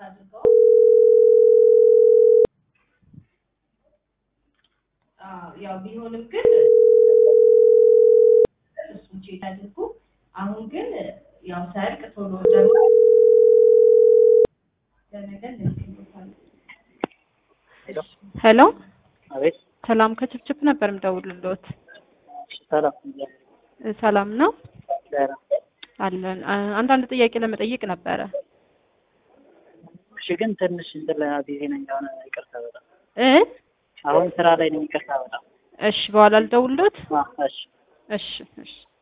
አድርገው አዎ፣ ያው ቢሆንም ግን እሱን ቼክ አድርጉ። አሁን ግን ያው ሰርቅ ቶሎ ደግሞ ለነገ እንልክልዎታለን። ሄሎ አቤት ሰላም ከችፕችፕ ነበር የምደውልልዎት። ሰላም እ ሰላም ነው ደህና አለን። አ- አንዳንድ ጥያቄ ለመጠየቅ ነበረ። እሺ ግን ትንሽ እንትን ላይ ቢዚ ነኝ አሁን ይቅርታ በጣም እ አሁን ስራ ላይ ነኝ ይቅርታ በጣም እሺ በኋላ ልደውልልዎት። አዎ እሺ እሺ እሺ